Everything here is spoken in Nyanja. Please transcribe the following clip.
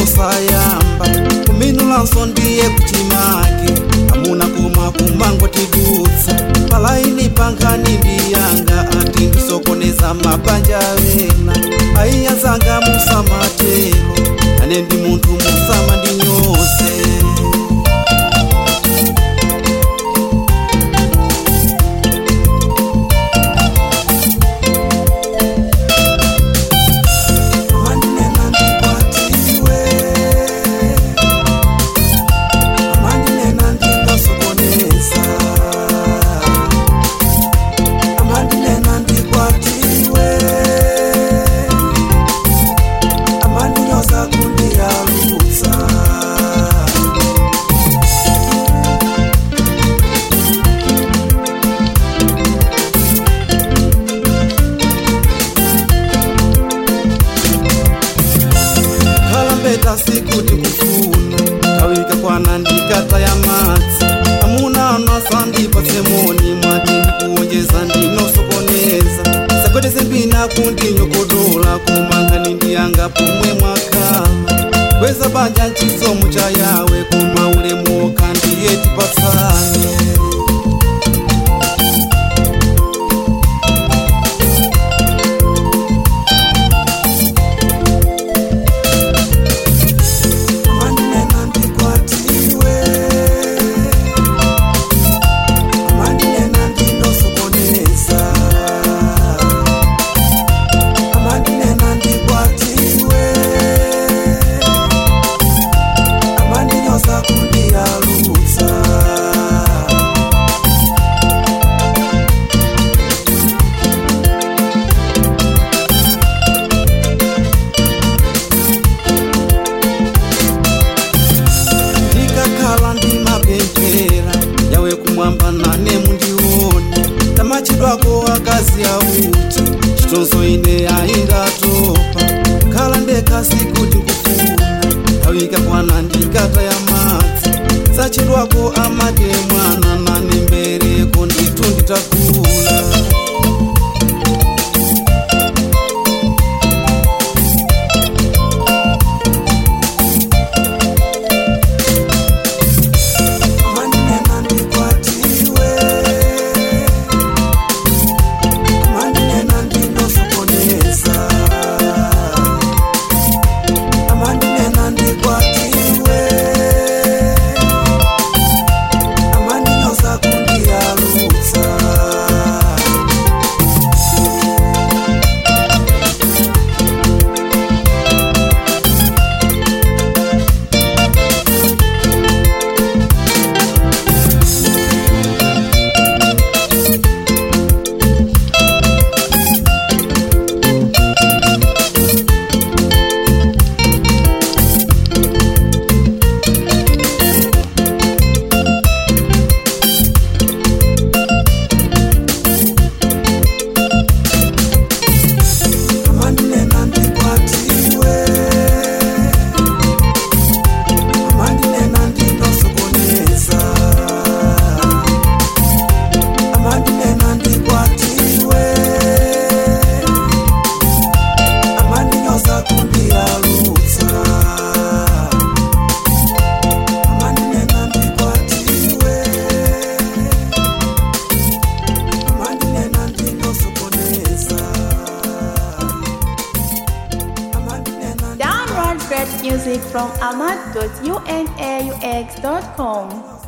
osayamba kuminulanso ndiye kuchimake amuna koma kumango tidutsa palaini pangani ndiyanga ati ndisokoneza mabanja wena aiyazanga musamatelo ane ndi munthu musama ndinyose Amandinena ndikwatiwe Amandinena ndinosokoneza Amandinena ndikwatiwe Amandinyoza kundiyalutsa kalambeta sikuti kufuna tawika kwana ndikata ya madzi amuna anasandipha tsemoni mwati ndikuonjeza ndinosokoneza sakwete mbina kundinyokodola kumangani ndiyanga pomwe mwakhala kweza banja nchisomo cha yawe koma ulemu kandiye tipatsane Amandinena ndikwatiwe Amandinena ndinosokoneza Amandinena ndikwatiwe Amandinyoza kundiyalutsa ndikakhala ndimapemphera yawe kumwamba nane mundione tamachidwako akazi auti chitonzo ine aingatopa khala ndekasi kuti nkufuna tawika kwana ndikata ya madzi sachidwako amake mwana nane mbereko nditu nditakula Amandinena ndikwatiwe Amandinena ndinosokoneza Amandinena ndikwatiwe Amandinyoza kundiyalutsa Amandinena ndikwatiwe Amandinena ndinosokoneza Amandinena ndikwatiwe Amandinyoza kundiyalutsa Amandinena ndikwatiwe Amandinena ndinosokoneza Amandinena Download great music from ahmad.unaux.com.